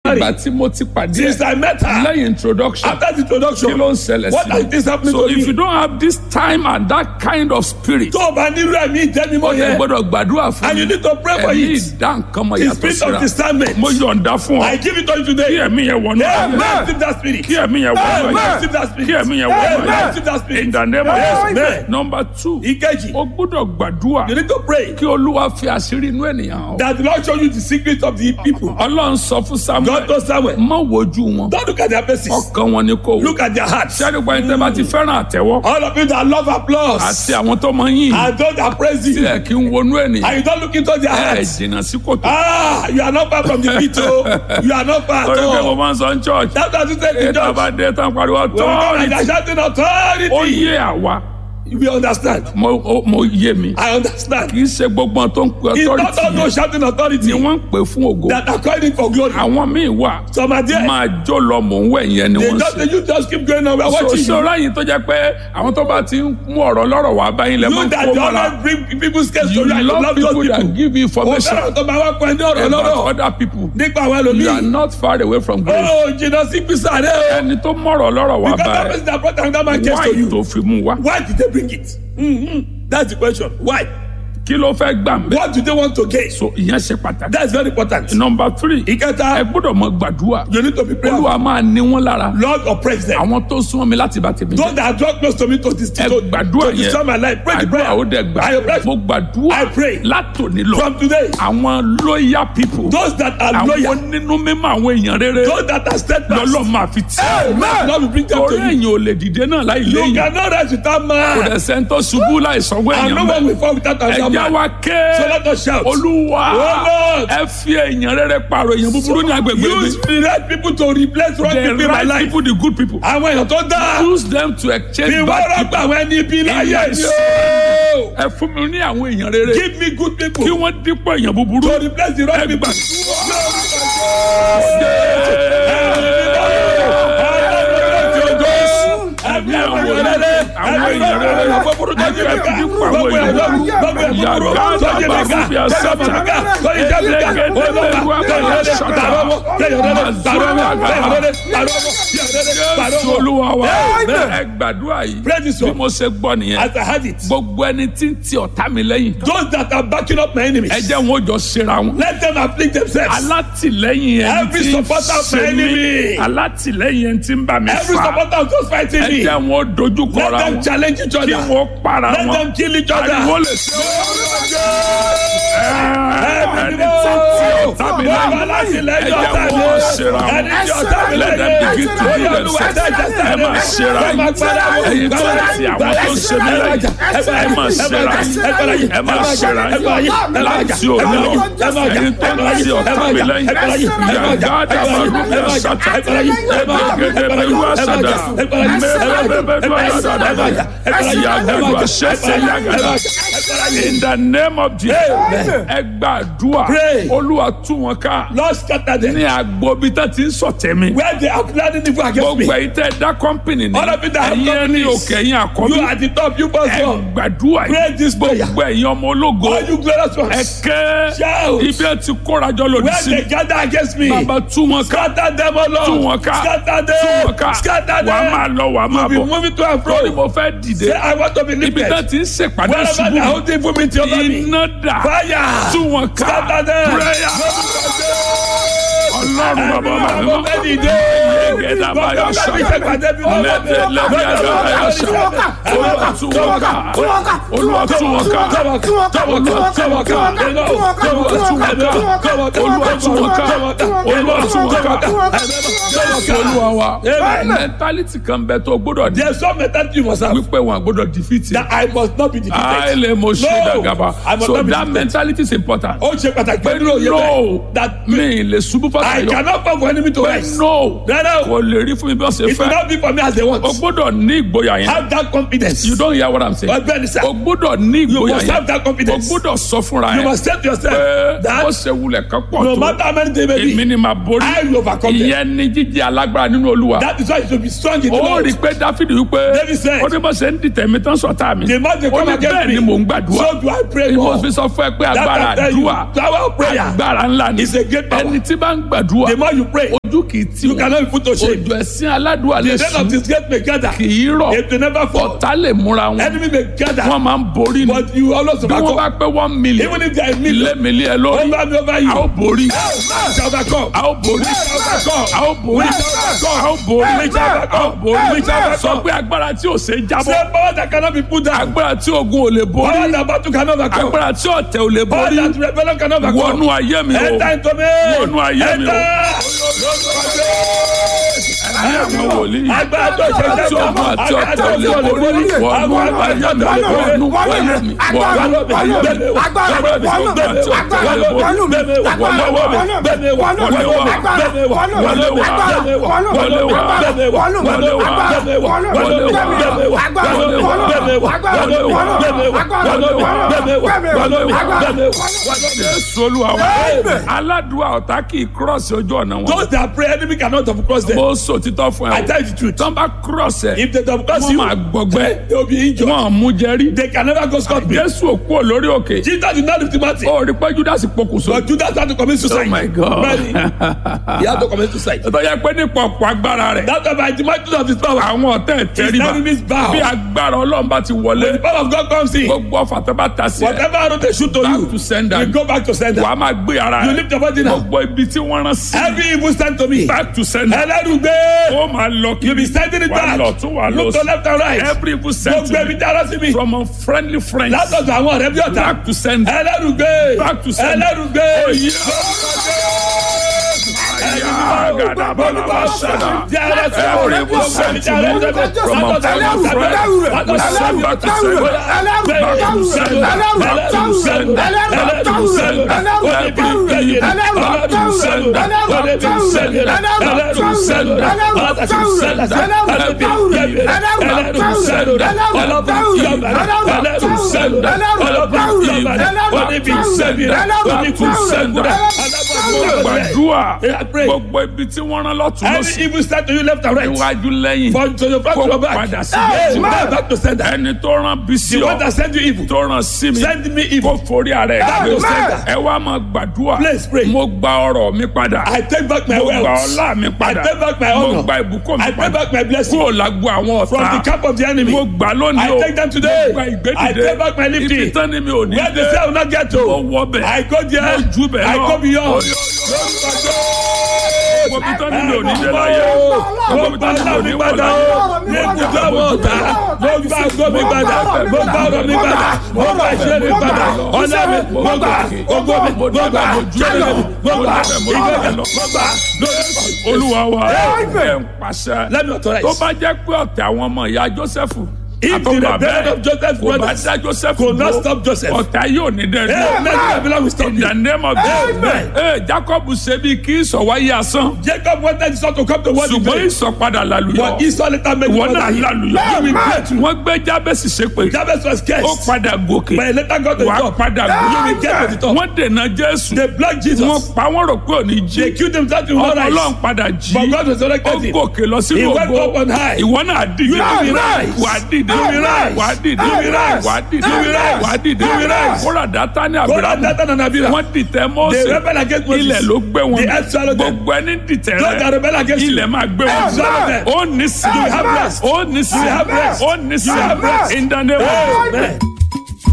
married. ìgbà tí mo ti pàdé Since I met her, lẹ́yìn introduction after the introduction, kí ló ń ṣẹlẹ̀ what has this sí happened so to if you me? don't have this time and that kind of spirit Tó o bá nílò ẹ̀mí ìjẹ́mímọ́ ó yẹ yẹn, gbọ́dọ̀ gbàdúrà fún and you mi need to pray for ẹ̀mí it. ìdá nǹkan mọ̀ The yàtọ̀ spirit of síra discernment. mo yọ̀ǹda fún ọ I give it to you kí today. ẹ̀mí yẹn wọnú Amen. ayé Receive that spirit. kí ẹ̀mí yẹn wọnú Amen. ayé Receive that spirit. kí ẹ̀mí yẹn wọnú Amen. ayé Receive that spirit. in the name of Amen. Jesus number two Ìkejì, o gbọ́dọ̀ gbàdúrà you need to pray kí olúwa fi àṣírí inú ènìyàn hàn that the Lord show you the secret of the people. ọlọ́run sọ fún God samuel knows Samuel. má wojú wọn Don't look at their faces. ọkàn wọn ni kò wò Look at their hearts. sẹ́ni gba ẹni tẹ́ bá ti fẹ́ràn àtẹ́wọ́ All of you that love applause àti àwọn tó máa ń yìn and those that praise tí you, ẹ̀ kí ń wọnú ènìyàn and you don't look into their ẹ̀ hearts. jìnnà sí kòtò Ah, you are not far from the pit, oh. You are not far at torí pé mo all. máa ń sọ ní church That's what you say to ètò judge. àbádé tán pariwo When we come and authority they're shouting ó authority, yé àwa we understand. mo ó- mo yé mi I understand. kì í ṣe gbogbo ohun tó ń pe It's not authority all yẹn those shouting ni authority wọ́n ń pè fún ògo that are calling for glory. àwọn míì wà Some are there. máa jó lọ mò ń wẹ̀ yẹn ni They wọ́n just, ṣe. you just keep going on. We are so watching you. ṣọ́ra yìí tó jẹ́ pé àwọn tó bá ti ń mú ọ̀rọ̀ lọ́rọ̀ wá báyìí lẹ́ máa You ń that kó you mọ́ra always bring people's case to you you and you love love those people that people. give you Ó information fẹ́ràn tó máa wá pọ̀ ẹni ọ̀rọ̀ about lọ́rọ̀ other people nípa àwọn you are ẹlòmíì. not far away from grace Ó jìnnà sí písà rẹ̀ o. ẹni tó mọ̀rọ̀ lọ́rọ̀ wá Because that báyìí person that brought another man case to why you. tó fi mú wá Why did they bring it? Mm-hmm. That's the question. Why? kí ló fẹ́ gbà ń bẹ́ What do they want to gain? so ìyẹn ṣe pàtàkì That's very important. number three ẹ Ìkẹta, gbọ́dọ̀ mọ gbàdúrà you need to be prayerful. olúwa máa ní wọn lára Lord oppress them. àwọn tó súnmọ́ mi láti bá tèmi Those jẹ́ that draw close to me to this ẹ to, gbàdúrà to destroy my yẹn life. Pray the àdúrà prayer. ó dẹ̀ gbà I pray mo gbàdúrà I pray. látòní lọ from today. àwọn loyal people Those that are àwọn loyal, nínú mímọ́ àwọn èèyàn rere those that are steadfast, lọ́lọ́ máa fi tì Amen. Lord will bring them torí to you. èèyàn ò lè dìde náà láì You léyìn cannot rise without kò man. dẹ̀ sẹ́ńtọ́ ṣubú láì sanwó And no èèyàn one bẹ́ẹ̀ will fall without another ẹ̀já man. wa ké So let us shout. olúwa Oh, Lord. ẹ fi èèyàn rere pààrọ̀ èèyàn búburú ní agbègbè mi Use the right people to replace wrong the people in my right life. people the good people Àwọn èèyàn tó dáa. use them to exchange Bí wọ́n bad rọ́gbà people àwọn ẹni ibi láyé Yes. mi o. ẹ fún mi ní àwọn èèyàn rere Give me good people kí wọ́n dípò èèyàn búburú to replace the wrong ẹ people. gbà. Ẹ̀mí àwọn èèyàn rere. àwọn èèyàn rere Búburú tó jí mi ká. dípò àwọn Gbogbo èèyàn èèyàn búburú gbogbo èèyàn yàgá búburú tó jí mi dàbà ká. fúbi àṣàtà Tó jí mi ká. Tó jí mi ká. Olúwa. Kéèyàn rere. Tàrọ́wọ́. Kéèyàn rere. Tàrọ́wọ́. Kéèyàn rere. Tàrọ́wọ́. Kéèyàn rere. Jésù Tàrọ́wọ́. olúwa wa Amen. ẹ gbàdúrà yìí Pray this bí one. mo ṣe gbọ́ nìyẹn As I had it. gbogbo ẹni tí ń ti ọ̀tá mi lẹ́yìn Those that are backing up my enemies. ẹ jẹ́ wọn ó jọ ṣera wọn. Let them afflict themselves. alátìlẹ́yìn ẹni Every tí ń supporter of my ṣe mí enemy. alátìlẹ́yìn ẹni tí ń bá mi Every fà supporter of those fighting ẹ me. jẹ́ wọn ó dojú Let kọra them wọn challenge each kí other. wọn ó para Let wọn them kill each other. ariwo lè ṣe ẹni tí ń ti ọ̀tá mi lẹ́yìn ẹ jẹ́ wọn ó ṣera wọn let them begin to do themselves ẹ máa ṣera yín ẹ̀yin tó ń ti àwọn tó ń ṣe mí lẹ́yìn ẹ máa ṣera yín ẹ máa ṣera yín láti òní lọ ẹ̀yin tó ń ti ọ̀tá mi lẹ́yìn yàgá dàbàrú bí àṣàtà ẹgbẹ̀gẹ̀dẹ̀ bẹ̀rù àṣàdà mẹ́rẹ̀ẹ́bẹ̀rù àṣàdà yàgàdù àṣẹṣẹ yàgàdà in the name of Jesus ẹ gbàdúrà Pray. olúwa tú wọn ká Lord scatter them. ní agbobi tá ti ń sọ̀tẹ̀ mi Where they are planning evil against me. gbogbo ẹ̀yin tẹ́ dá kọ́mpìnì ní All of you that have ẹ̀yin ẹni companies. òkè ẹ̀yin àkọ́bí You are the top. You must ẹ go. gbàdúrà Pray yìí this prayer. gbogbo ẹ̀yin ọmọ ológo All you glorious ẹ ones. kẹ́ Shout. ibi ẹ ti kórajọ lòdì Where sí they gather against me. bàbá tú wọn ká Scatter them, O Lord. tú wọn ká Scatter tú wọn them. ká Scatter wà á máa them. lọ wà á máa Be bọ̀ moving to and lórí fro. mo fẹ́ dìde Say, I want to be ibi lifted. tẹ́ ti ń ṣèpàdé Wherever ṣubú they are holding for me to over me. iná dà Fire. tú wọn ká Scatter them. prayer ọlọ́run bàbá bàbá Ẹ̀mí àwọn bẹ́ẹ̀ dìde. Yegeda baya Gbogbo ṣá. ọgbà mi ṣèpàdé bí wọ́n Lẹ́dẹ̀ lẹ́dẹ̀ àgbà baya ṣá. Olúwa tú wọn ká. Olúwa tú wọn ká. Olúwa tú wọn ká. Olúwa tú wọn ká. Olúwa tú wọn ká. Olúwa tú wọn ká. Olúwa tú wọn ká. Jésù olúwa wa. Amen. Mẹ́ntálítì kan bẹ tó gbọ́dọ̀ di. There's some mentality you must have. Wípé wọn gbọ́dọ̀ dìfìtì. That I must not be defeated. Àìlè mo ṣe No, dàgàbà. I must So not be that defeated. mentality is important. Ó ṣe pàtàkì Pé pé nínú òye no, bẹ́ẹ̀. That mi lè ṣubú I fàtàyọ. cannot fall for enemy to Pé rise. no, Rárá o. kò lè rí fún mi bí wọ́n ṣe It will fẹ́. not be for me as they want. O gbọ́dọ̀ ní ìgboyà yẹn. Have that confidence. You don't hear what I'm saying. Ọgbẹ́ni sá. O gbọ́dọ̀ ní You ìgboyà must have yẹn. that O confidence. gbọ́dọ̀ sọ fúnra You yẹn. must say to yourself Pé that ó ṣe wulẹ̀ kan pọ̀ no tó. matter how many they may Èmi be, ni màá borí. I will overcome them. Ìyẹn ni jíjẹ alágbára nínú Olúwa. That is why you should be strong in the Ó Lord. rí i pé Dáfídì wípé David said, ó ní bó ṣe ń dìtẹ̀ mi tán sọ̀tá mi. The man they Ó come ní against bẹ́ẹ̀ me. ni mò ń gbàdúrà. So do I pray Mo more. fi sọ fún ẹ pé That agbára I tell you, àdúrà power of prayer. agbára ńlá ni. is a great power. Ẹni tí bá ń gbàdúrà The more you pray, ojú kì í tì You wọ́n cannot be put to shame. òjò ẹ̀sìn aládùúgbò lè The death of sùn this gate may gather. kì í rọ̀ If they never fall, ọ̀tá lè múra wọn enemy may gather. wọ́n máa ń borí ni But you always bí wọ́n bá overcome. pé one million Even if there are ilé millions mi lé ẹ lórí over me over a ó you, borí you shall overcome. a ó borí a ó borí a ó borí a ó borí sọ pé agbára tí ò ṣe é jábọ́ Say power that cannot be put down. agbára tí ogun ò lè borí Power that battle cannot overcome. agbára tí ọ̀tẹ̀ ò lè Power borí that rebellion cannot overcome. wọnú ayé mi o Enter into me. Wọnú ayé mi o. ní àwọn wòlíì Agbára tó ṣe tí ogun àti ọ̀tẹ̀ ò lè borí wọnú ayé mi wọnú ayé mi wọnú ayé mi agbára tí ogun àti ọ̀tẹ̀ ò lè borí Jésù Olúwa wa aládùúgbò ọ̀tá kì í kírọ̀sì ojú ọ̀nà wọn. Those that pray enemy cannot have crossed them. mo sọ títọ́ fún I ẹ o tell you the truth. tán bá kírọ̀sì ẹ If they don't cross wọ́n you, máa gbọgbẹ́ they will be injured. wọ́n mú jẹ́rí. They can never go scot free. Jésù òkú ò lórí òkè Jesus did not lift him out. ó rí pé Judas pokùnso. But Judas had to commit suicide. Oh my God. Really? He had to commit suicide. tó yẹ pé nípa ọ̀pọ̀ agbára rẹ̀ That's why by the might of his power, àwọn ọ̀tá ẹ̀ his tẹríba enemies bow. bí agbára Ọlọ́run bá ti wọlé When the power of God comes in, gbogbo ọ̀fà tó bá ta sí ẹ whatever arrow they shoot to back you, to sender you go back to sender. wàá máa gbé ara You rẹ̀ lift your body now. gbogbo ibi tí wọ́n rán sí Every evil stand to me. back to sender Ẹlẹ́rùgbé. ó máa lọ kí You be sending it wà back. lọ tún wà lọ Look to left and right. every evil Gbogbo sentiment ẹbí dára sí mi. from unfriendly friends Látọ̀dọ̀ àwọn ọ̀rẹ́ bí ọ̀tá. back to sender Ẹlẹ́rùgbé. Back to sender. Ẹlẹ́rùgbé. gbàdúrà I pray. gbogbo ibi tí wọ́n rán lọ́tún Every lọ́sí evil stand to you left and right. iwájú lẹ́yìn From to your front to kó your back. padà sí Hey, méjì man, back to sender. ẹni tó rán bí sí The one ọ that send you evil. tó rán sí mi Send me kó evil. forí ara ẹ̀ Back gbé to sender. ẹ wá máa gbàdúrà Please pray. mo gba ọrọ̀ mi padà I take back my mo gba wealth. ọlá mi I padà take back my mo honor. gba ìbùkún mi I take padà back my blessing. kúrò lágbo àwọn From the ọ̀tá camp of the enemy. mo gbà lónìí I o take them today. mo gba I ìgbédìde take back my lifting. ibi tán ni mi ò ní Where dé the cell will not get mo to. wọ bẹ̀ I go there. mo ju bẹ̀ I lọ go beyond. mo bí tán ni mi ò ní dé láyé Mo gba ọlá mi padà o. Ní ibùdó àwọn ọ̀tá. Mo gba ògo mi padà. Mo gba ọ̀rọ̀ mi padà. Mo gba ìṣe mi padà. Ọlá mi. Mo gba ògo mi. Mo gba jẹ́rẹ̀ mi. Mo gba ìgbẹ́jẹ̀. Mo gba lórí. olúwa wa Amen. ẹ̀ ń pàṣẹ Let me authorize. tó bá jẹ́ pé ọ̀tẹ̀ àwọn ọmọ ìyá Jósẹ́fù If the àtọ́gbà rebellion bẹ́ẹ̀ of Joseph's kò bá brothers dá Jósẹ́fù could not dúró, stop Joseph. ọ̀tá yóò ní dẹ́rẹ́ Hey, let the rebellion will stop in you. the name of Jesus Amen. ee Jacob ṣe bí kí ìsọ̀wáyé asán Jacob wanted Esau to come to what he ṣùgbọ́n did. ìsọ̀padà làlùyọ But Esau later made ìwọ him náà làlùyọ You will pray too. wọ́n gbé Jábẹ́sì ṣépè Jabez was ó cursed. padà gòkè But he later got to the wàá top. padà You will get to the gòkè top. wọ́n dènà Jésù They blocked Jesus. wọ́n pa wọ́n rò pé òní They jí killed themselves in ọmọ one Ọlọ́run eyes. padà jí But God ó resurrected him. gòkè lọ He sínú went ògo up on high. ìwọ náà dìde You will rise. wà á dìde You will rise. wà á dìde You will rise. wà á dìde You will rise. wà á dìde You will rise. kóra dátà ní Go àbúrò and Dathan and Abiram. wọ́n dìtẹ̀ They Mósè rebel against Moses. ilẹ̀ ló gbé wọn The earth swallowed them. gbogbo ẹni dìtẹ̀ Those that rẹ rebel against you. ilẹ̀ máa gbé wọn Earth swallowed them. ó ní sí You have rest. ó ní sí You have rest. ó ní sí You have rest. in the name of Amen.